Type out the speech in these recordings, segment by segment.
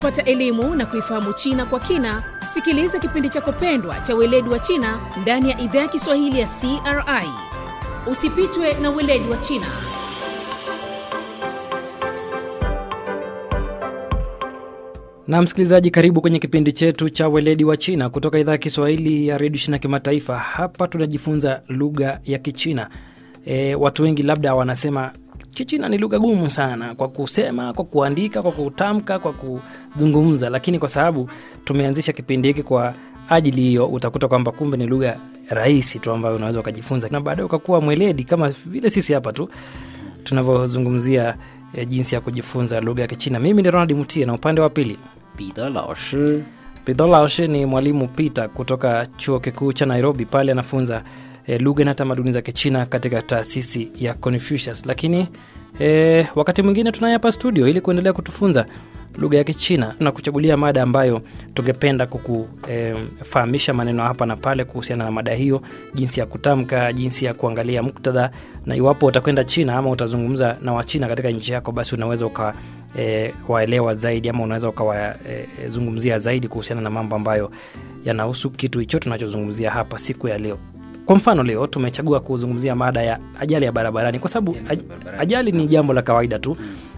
pata elimu na kuifahamu China kwa kina, sikiliza kipindi chako pendwa cha weledi wa China ndani ya idhaa ya Kiswahili ya CRI. Usipitwe na weledi wa China. na msikilizaji karibu kwenye kipindi chetu cha weledi wa china kutoka idhaa ya kiswahili ya redio china kimataifa hapa tunajifunza lugha ya kichina e, watu wengi labda wanasema kichina ni lugha gumu sana kwa kusema kwa kuandika kwa kutamka kwa kuzungumza lakini kwa sababu tumeanzisha kipindi hiki kwa ajili hiyo utakuta kwamba kumbe ni lugha rahisi tu ambayo unaweza ukajifunza na baadaye ukakuwa mweledi kama vile sisi hapa tu tunavyozungumzia e, jinsi ya kujifunza lugha ya kichina mimi ni ronald mutie na upande wa pili 彼得老师 Pidho Laoshe ni mwalimu Peter kutoka chuo kikuu cha Nairobi. Pale anafunza e, lugha na tamaduni za Kichina katika taasisi ya Confucius. Lakini e, wakati mwingine tunaye hapa studio ili kuendelea kutufunza lugha ya Kichina na kuchagulia mada ambayo tungependa kukufahamisha e, maneno hapa na pale kuhusiana na mada hiyo, jinsi ya kutamka, jinsi ya kuangalia muktadha, na iwapo utakwenda China ama utazungumza na Wachina katika nchi yako, basi unaweza uka e, waelewa zaidi ama unaweza ukawazungumzia e, zaidi kuhusiana na mambo ambayo yanahusu kitu hicho tunachozungumzia hapa siku ya leo kwa mfano leo tumechagua kuzungumzia mada ya ajali ya barabarani kwa sababu Ajali ya aj- barabarani. ajali ni jambo la kawaida tu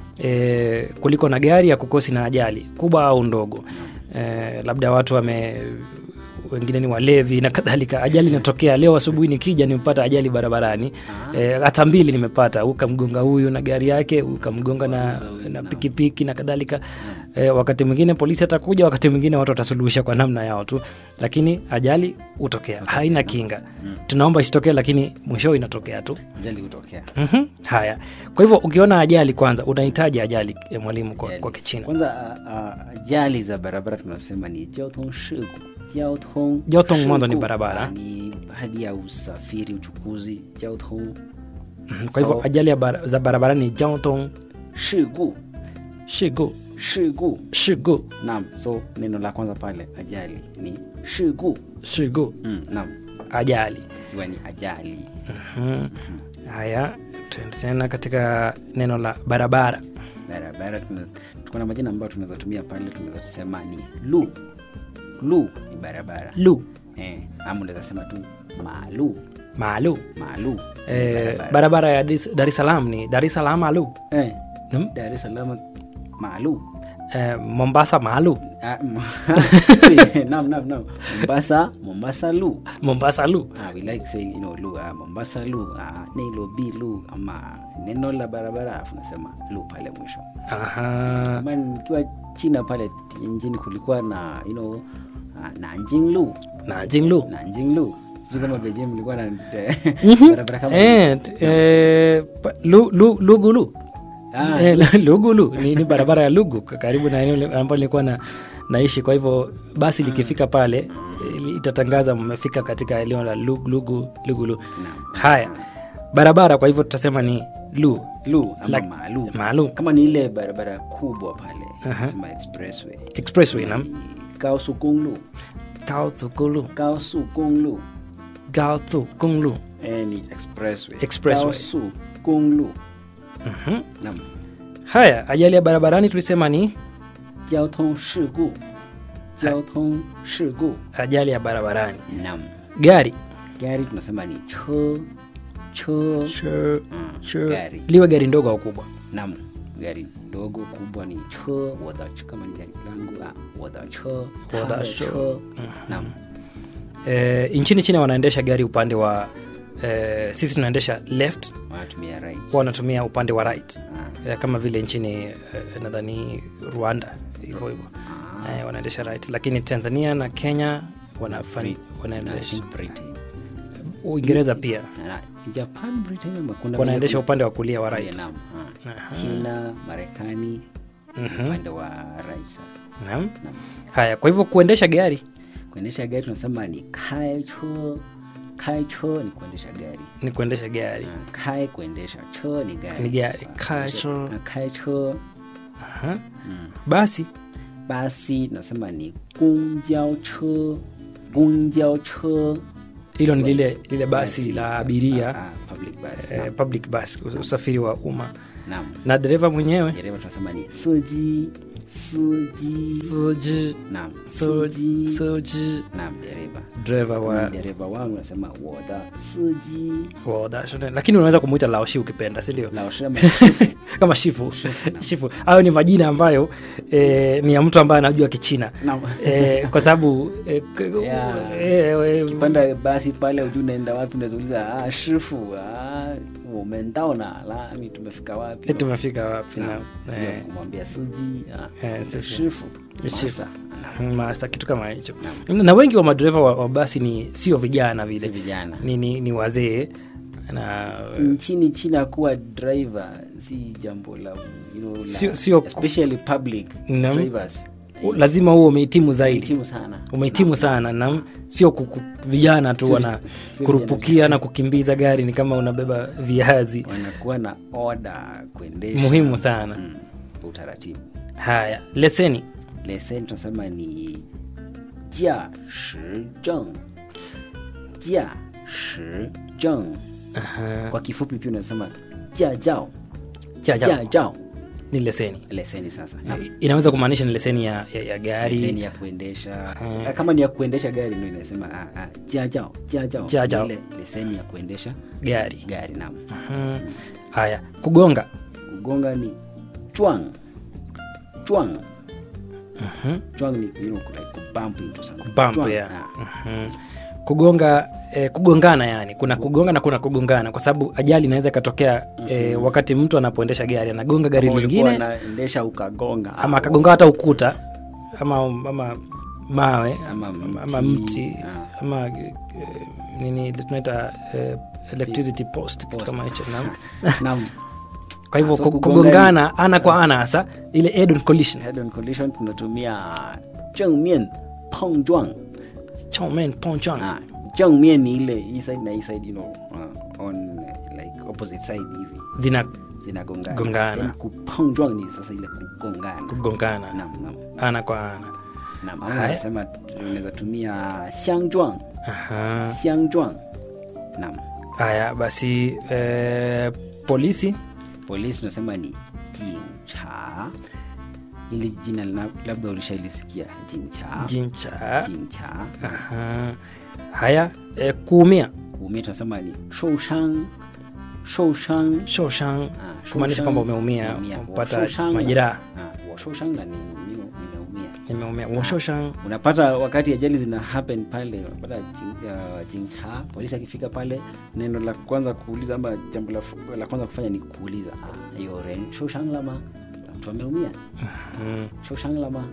e, kuliko na gari ya kukosi na ajali kubwa au ndogo e, labda watu wame wengine ni walevi na kadhalika ajali inatokea leo asubuhi nikija nimepata ajali barabarani e, hata mbili nimepata ukamgonga huyu na gari yake ukamgonga na, na pikipiki na kadhalika e, wakati mwingine polisi atakuja wakati mwingine watu watasuluhisha kwa namna yao tu lakini ajali hutokea haina kinga tunaomba isitokee lakini mwisho inatokea tu ajali hutokea mm haya kwa hivyo ukiona ajali kwanza unahitaji ajali eh, mwalimu kwa, Ajali. kwa kichina kwanza a- a- ajali za barabara tunasema ni jiaotong shigu jiaotong Jiaotong mwanzo ni shigu. barabara. Ah, ni hali ya usafiri uchukuzi jiaotong Mhm, kwa hivyo So- ajali ya bara, za barabarani jiaotong shigu shigu shigu shigu naam so neno la kwanza pale ajali ni shigu shigu mm, naam ajali ikiwa ni ajali Mhm. haya tuende tena katika neno la barabara barabara tuna- tuko na majina ambayo tunaweza tumia pale tunaweza tusema ni lu lu ni barabara lu eh, ama unaweza sema tu malu maalu malu ni eh, barabara ya Dis- dar es salaam ni dar es salaam maalu eh, Hmm? dar es salaam malu eh, mombasa maalu Ah, m- nam nam nam mombasa mombasa lu mombasa lu ah, we like saying you know lu ah, mombasa lu ah, nilo b lu ama neno la barabara afu nasema lu pale mwisho Aha. kama nikiwa china pale nchini kulikuwa na you know ah, nanjing lu nanjing lu nanjing lu sijui kama beijing mlikuwa na Mhm. barabara kama Eh, t- eh, pa- lu- lu- lugulu Ah, Eh, lugulu ni, ni barabara ya lugu k- karibu na eneo li- ambalo nilikuwa na naishi kwa hivyo basi likifika pale eh, itatangaza mmefika katika eneo la Lu- lugu lugulu haya barabara kwa hivyo tutasema ni lu lu ama Like- malu maalum kama ni ile barabara kubwa pale nasema expressway expressway nam kaosu gonglu gaozu gulu kaosu gonglu gaozu gonglu eh, ni expressway Expressway. kaosu gonglu Mhm. nam haya ajali ya barabarani tulisema ni jiaotong shigu jiaotong shigu ajali ya barabarani nam gari gari tunasema ni cho cho Sure, Mm, sure. gari liwe gari ndogo au kubwa nam gari dogo kubwa ni cho wadacho kama ni gari langu ah, wadacho Wadacho. cho nam e, nchini china wanaendesha gari upande wa e, sisi tunaendesha left wanatumia right wao wanatumia upande wa right Ah, e, kama vile nchini e, nadhani rwanda hivyo hivyo e, wanaendesha right lakini tanzania na kenya wanafan, na I wanaendesha think Britain uingereza pia na Japan Britain ama kuna wanaendesha kuna- upande wa kulia wa right Vietnam, ah. Aha. China Marekani Mhm. upande wa right sasa Naam. Naam. haya kwa hivyo kuendesha gari kuendesha gari tunasema ni kai cho kai cho ni kuendesha gari ni kuendesha gari Ah, kai kuendesha cho ni gari Ni gari. Ah, Kai kuendesha- cho. ah, kai cho Aha. Mm. basi basi tunasema ni gongjao cho gongjao cho hilo ni lile lile basi Basi, la ah, abiria ah, public bus eh, naam. public bus usafiri wa umma naam na dereva mwenyewe dereva tunasema ni suji siji suji naam suji siji suji naam dereva driver wa dereva wangu nasema woda siji woda shule. lakini unaweza kumuita laoshi ukipenda si ndio laoshema kama shifu shifu hayo ni majina ambayo eh, ni ya mtu ambaye anajua kichina naam eh, kwa sababu eh, k- Yeah. eh, eh, kipanda basi pale ujui unaenda wapi unazauliza ah, shifu ah, umendaona lami tumefika wapi eh, tumefika wapi na Naam, sio eh, kumwambia suji ah, Eh, suji. shifu Shifu. Master. Naam, masa kitu kama hicho na wengi wa madereva wa, wa basi ni sio vijana si vile vijana ni, ni, ni wazee na nchini china kuwa driver si jambo la, you know, la Sio- sio- especially public Naam. drivers u- lazima huo umehitimu zaidi Hitimu sana umehitimu sana na sio kuku- vijana tu Sio- wana sio kurupukia na kukimbiza gari ni kama unabeba viazi wanakuwa na oda kuendesha muhimu sana mm, utaratibu haya leseni leseni tunasema ni jia shi zheng jia shi zheng Aha. kwa kifupi pia unasema jia jao Jia jao. jia jao ni leseni leseni sasa Naam. inaweza kumaanisha ni leseni ya, ya, ya leseni gari ya kuendesha Mm. Ah, kama ni ya kuendesha gari ndo inasema ah, ah, jia jao jia jao Jia jao. Ile leseni ya kuendesha gari gari naam Mhm. haya kugonga kugonga ni chwang chwang Mhm. chwang ni you know, like kubump into something Bump, Chwang, yeah. ah. Mhm. kugonga eh, kugongana yani kuna kugonga na kuna kugongana kwa sababu ajali inaweza ikatokea eh, wakati mtu anapoendesha gari anagonga gari Kama ulikuwa lingine unaendesha ukagonga ama ah, akagonga hata ukuta ama, ama mawe Ama ama, mti. ama mti Ah. ama eh, nini ile tunaita eh, electricity post kitu Post. kama hicho naam. naam kwa hivyo So ku- kugonga kugongana ana kwa ana hasa ile head on collision head on collision tunatumia正面碰撞 Chongmen, Pongchong. ah, 正面ni ile hii side na hii side you know, uh, on uh, like opposite side hivi zina zinagongana Gongana. Then kupongzwang ni sasa ile kugongana kugongana naam naam ana kwa ana naam ama Haya. nasema tunaweza tumia xiangzwang Aha. xiangzwang naam haya basi eh, polisi polisi tunasema ni jincha ili jina lina- labda ulishailisikia jincha jincha jincha Aha. haya eh, kuumia kuumia tunasema ni shoushang shoushang shoshan Ah, kumaanisha shoushang, kwamba umeumia umeumia. umepata Woshoushang. majeraha Ah, woshoushang na ni- ni- nimeumia nimeumia woshoshan unapata wakati ajali zina happen pale unapata jin- uh, jincha polisi akifika pale neno la kwanza kuuliza ama jambo la, fu- la kwanza kufanya ni kuuliza ah, hiyo ren shoushang lama mtu ameumia mm. shoushang lama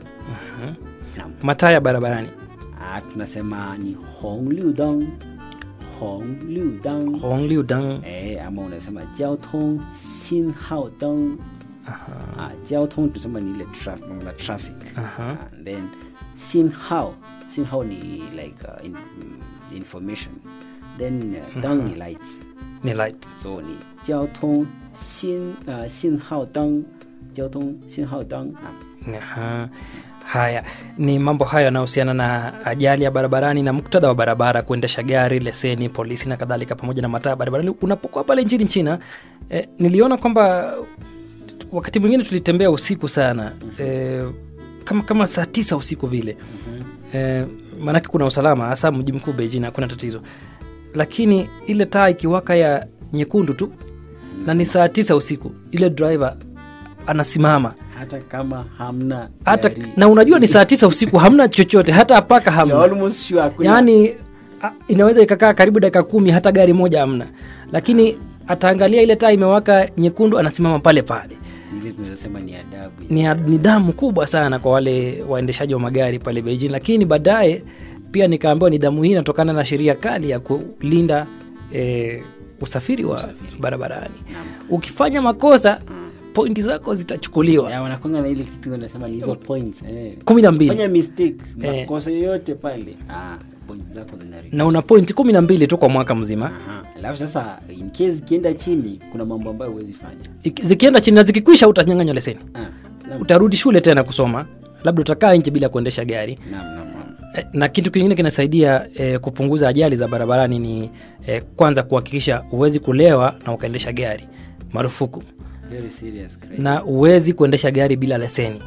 naam mataa ya barabarani ah, tunasema ni hong liu dang hong liu dang hongliudang eh, ama unasema jiao tong xin hao dang ah, jiao tong tunasema ni ile traf, mambo la traffic Aha. Ah, and then xin hao xin hao ni like uh, in, mm, information then uh, dang ni lights ni lights so ni jiao tong xin uh, xin hao dang jiao tong xin hao dang ah, Aha. haya ni mambo hayo yanayohusiana na ajali ya barabarani na muktadha wa barabara kuendesha gari leseni polisi na kadhalika pamoja na mataa barabarani unapokuwa pale nchini china eh, niliona kwamba wakati mwingine tulitembea usiku sana eh, kama, kama saa tisa usiku vile eh, maanake kuna usalama hasa mji mkuu beijing hakuna tatizo lakini ile taa ikiwaka ya nyekundu tu na ni saa tisa usiku ile driver anasimama hata kama hamna hata gari. na unajua ni saa tisa usiku hamna chochote hata paka You're hamna almost sure hakuna yaani a- inaweza ikakaa karibu dakika kumi hata gari moja hamna lakini ataangalia ile taa imewaka nyekundu anasimama pale pale ile tunaweza sema ni adabu ni a- nidhamu kubwa sana kwa wale waendeshaji wa magari pale beijing lakini baadaye pia nikaambiwa nidhamu hii inatokana na sheria kali ya kulinda eh, usafiri wa barabarani Naam. ukifanya makosa pointi zako zitachukuliwa Ya, wanakwanga na ile kitu wanasema ni hizo points eh. kumi na mbili fanya mistake Eh. makosa yoyote pale ah, points zako zinarudi na una pointi kumi na mbili tu kwa mwaka mzima Aha. alafu sasa in case ikienda chini kuna mambo ambayo huwezi fanya Iki- zikienda chini na zikikwisha utanyanganywa leseni ah. naam, utarudi shule tena kusoma labda utakaa nje bila kuendesha gari naam, naam, naam. Eh, na kitu kingine kinasaidia eh, kupunguza ajali za barabarani ni eh, kwanza kuhakikisha huwezi kulewa na ukaendesha gari marufuku Very serious crime. na huwezi kuendesha gari bila leseni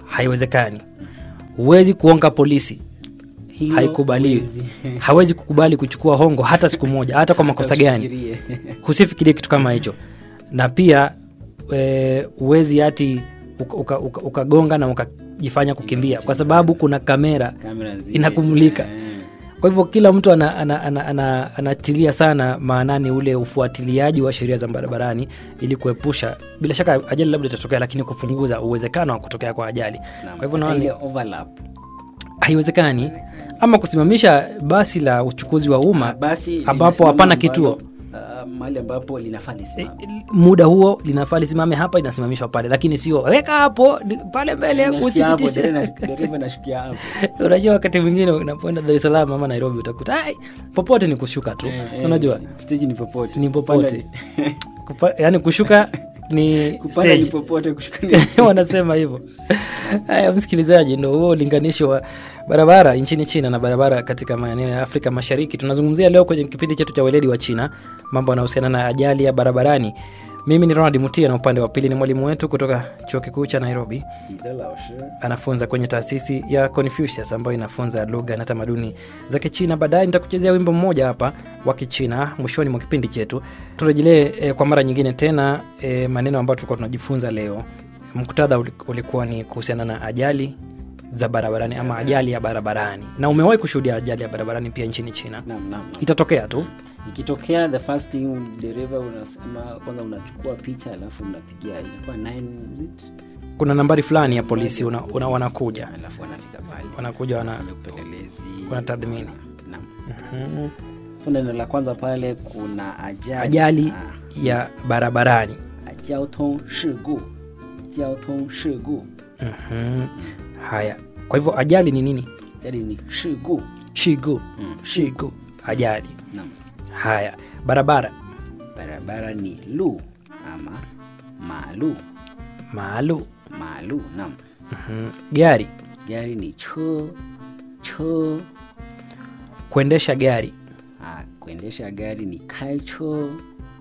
haiwezekani huwezi kuonga polisi Hilo haikubaliwi huwezi. hawezi kukubali kuchukua hongo hata siku moja hata kwa makosa gani Usifikirie. husifikirie kitu kama hicho na pia e, uwezi hati ukagonga uka, uka ukagonga na ukajifanya kukimbia kwa sababu kuna kamera Kamera zile. Inakumulika. Eh. kwa hivyo kila mtu anatilia ana, ana, ana, anatilia sana maanani ule ufuatiliaji wa sheria za barabarani ili kuepusha bila shaka ajali labda itatokea lakini kupunguza uwezekano wa kutokea kwa ajali Naam, kwa hivyo hata naona ile ni- overlap. haiwezekani ama kusimamisha basi la uchukuzi wa Ah, umma basi ambapo linasimama hapana ambalo, kituo ah, mahali ambapo linafaa lisimame. muda huo linafaa lisimame hapa inasimamishwa pale lakini sio weka hapo ni- pale mbele Inashukia hapo, usipitishe dereva- dereva anashukia hapo. unajua wakati mwingine unapoenda dar es salaam ama nairobi utakuta ai, popote ni kushuka tu Eh, eh, unajua stage ni popote Ni popote. Kupanda ni- Kupa, yani kushuka ni kupanda ni stage popote kushuka ni- wanasema hivyo haya msikilizaji ndo huo ulinganisho wa barabara nchini china na barabara katika maeneo ya afrika mashariki tunazungumzia leo kwenye kipindi chetu cha weledi wa china mambo yanahusiana na ajali ya barabarani mimi ni ronald mutia na upande wa pili ni mwalimu wetu kutoka chuo kikuu cha nairobi 彼得老师 anafunza kwenye taasisi ya Confucius ambayo inafunza lugha na tamaduni za Kichina. Baadaye nitakuchezea wimbo mmoja hapa wa Kichina mwishoni mwa kipindi chetu. Turejelee e, kwa mara nyingine tena e, maneno ambayo tulikuwa tunajifunza leo. Muktadha uli- ulikuwa ni kuhusiana na ajali za barabarani ama ajali ya barabarani, na umewahi kushuhudia ajali ya barabarani pia nchini China. Naam, naam, naam. Itatokea tu ikitokea the first thing dereva unasema kwanza unachukua picha alafu unapigia ilikuwa 9 is it? kuna nambari fulani ya polisi una, una, wanakuja alafu wanafika pale wanakuja wana, Wanafanya upelelezi wanatathmini. naam Mhm. so neno la kwanza pale kuna ajali ajali Ah, ya barabarani. 交通事故交通事故 Mhm. Haya, kwa hivyo ajali ni nini? ajali ni 事故 Shigu, Mm. shigu, ajali. naam Haya, barabara barabara ni lu ama malu maalu. malu naam Mhm. Gari, gari ni cho cho kuendesha gari. ah, kuendesha gari ni kaicho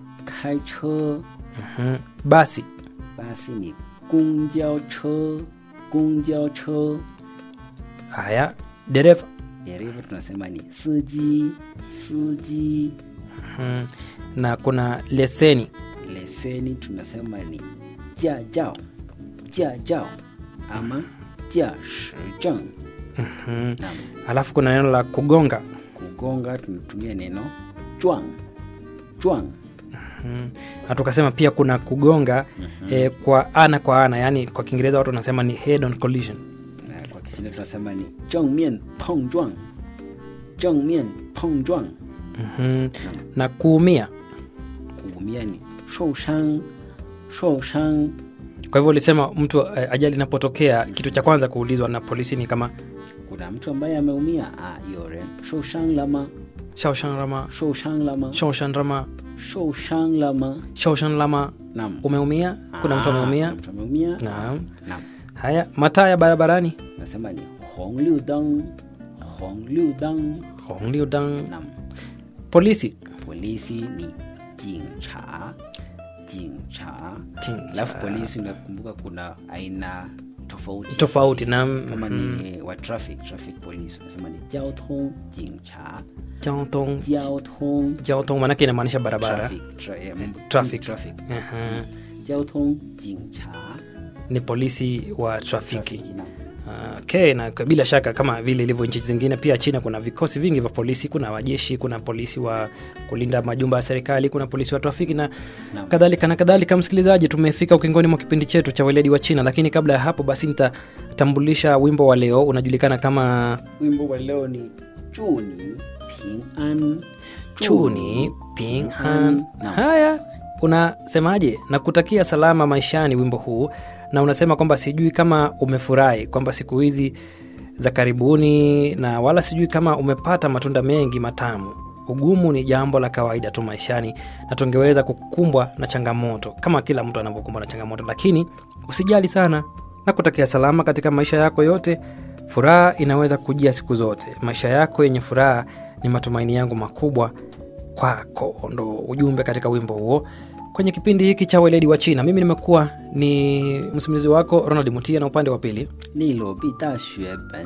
kaicho Mhm. Basi, basi ni 公交车公交车 haya, dereva. dereva tunasema ni siji siji Mhm. Na kuna leseni. leseni tunasema ni jajao jajao ama jashijeng Mhm. Naam. Alafu kuna neno la kugonga. kugonga tunatumia neno jwang jwang Mhm. Na tukasema pia kuna kugonga eh, kwa ana kwa ana, yani kwa Kiingereza watu wanasema ni head on collision. na kwa Kichina tunasema ni 正面碰撞正面碰撞 Mhm. Na kuumia. kuumia ni 受伤受伤 Kwa hivyo ulisema mtu eh, ajali inapotokea, kitu cha kwanza kuulizwa na polisi ni kama kuna mtu ambaye ameumia ah, 有人受伤了吗 shaoshan rama 受伤了吗 shaoshan rama 受伤了吗 shaoshan lama naam umeumia kuna mtu Ah, ameumia kuna mtu ameumia Naam. naam haya mataa ya barabarani nasema ni 红绿灯红绿灯 hongliudang naam polisi polisi ni 警察警察 Ting- alafu polisi unakumbuka kuna aina tofauti ya Tofauti, polisi. naam, kama mhm. ni wa traffic traffic police unasema ni 交通警察 Jiaotong- 交通 jiaotong manake inamaanisha barabara traffic tra, ya mambo- Traffic. traffic Aha. 交通警察 ni polisi wa trafiki traffic naam Ah, okay, na kwa- bila shaka kama vile ilivyo nchi zingine pia china kuna vikosi vingi vya polisi kuna wajeshi kuna polisi wa kulinda majumba ya serikali kuna polisi wa trafiki na Naam. kadhalika na kadhalika msikilizaji tumefika ukingoni mwa kipindi chetu cha weledi wa china lakini kabla ya hapo basi nitatambulisha wimbo wa leo unajulikana kama wimbo wa leo ni 祝你平安 chuni pinghan Naam. haya unasemaje na kutakia salama maishani wimbo huu na unasema kwamba sijui kama umefurahi kwamba siku hizi za karibuni na wala sijui kama umepata matunda mengi matamu ugumu ni jambo la kawaida tu maishani na tungeweza kukumbwa na changamoto kama kila mtu anavyokumbwa na changamoto lakini usijali sana na kutakia salama katika maisha yako yote furaha inaweza kujia siku zote maisha yako yenye furaha ni matumaini yangu makubwa kwako ndo ujumbe katika wimbo huo kwa kwenye kipindi hiki cha weledi wa china mimi nimekuwa ni msimulizi wako ronald mutia na upande wa pili 利罗毕大学本